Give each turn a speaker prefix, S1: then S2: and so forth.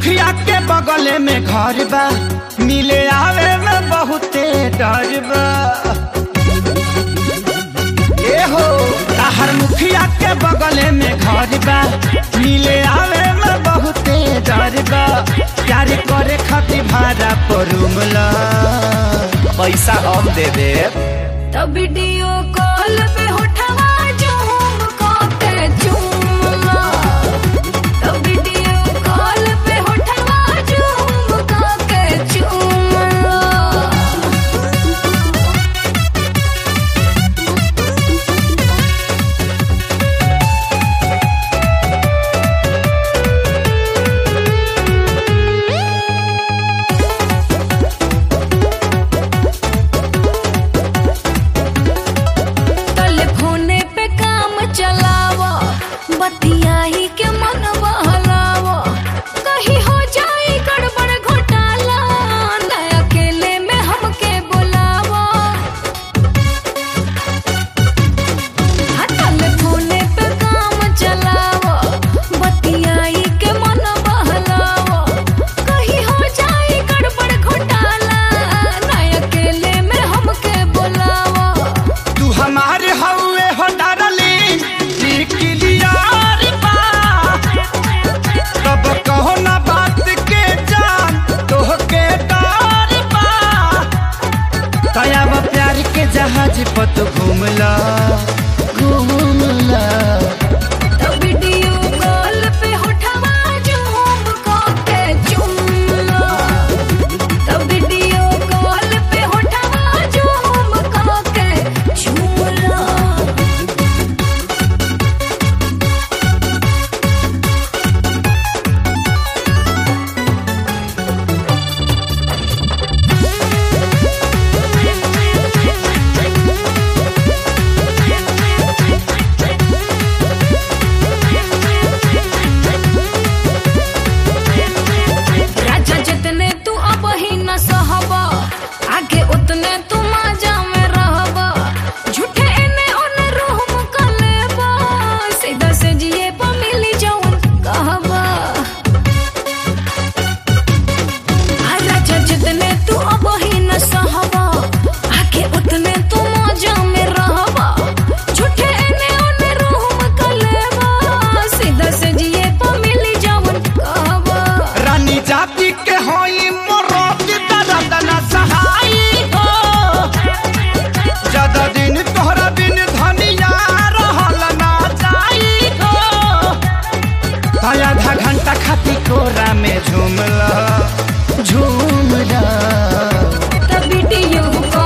S1: मुखिया के बगले में घर बा मिले आवे में बहुते डर बा ए हो ताहर मुखिया के बगले में घर बा मिले आवे में बहुते डर बा प्यार करे खातिर भाड़ा पर रूमला पैसा हम दे दे
S2: तब वीडियो कॉल पे उठवा झूम के चूमला तब वीडियो कॉल पे उठवा झूम के चूमला टेलीफोने पे काम चलावा बतियाही के मन बहलावा कहीं हो जाए गड़बड़ घोटाला न अकेले में हमके बुलावा हाँ, टेलीफोने पे काम चलावा बतियाही के मन बहलावा कहीं हो जाए गड़बड़ घोटाला न अकेले में हमके बुलावा
S1: तू हमारे हवे हो डरली क्लियर बा तब कहो ना बात के जान तोहके डर बा तयाब प्यार के जहाज पर तू घूमला घूमला
S2: तब वीडियो कॉल पे उठवा झूम के चुमला तब वीडियो कॉल पे उठवा झूम के चुमला राजा जितने तू अब ही न सहबा आगे उतने तू माजा में रहबा झूठे एने ओने रूम का लेबा सीधा से जिए पा मिली जौन कहबा आ राजा जितने तू अब ही न सहबा आगे उतने तू माजा में रहबा झूठे एने ओने रूम का लेबा सीधा से जिए पा मिली जौन कहबा
S1: रानी जाति के होई मोरोत दर्द न सहाई हो ज्यादा दिन तोहरा बिन धनिया रहल ना जाई हो आधा घंटा खाती कोरा में झूमला झूमला
S2: तब वीडियो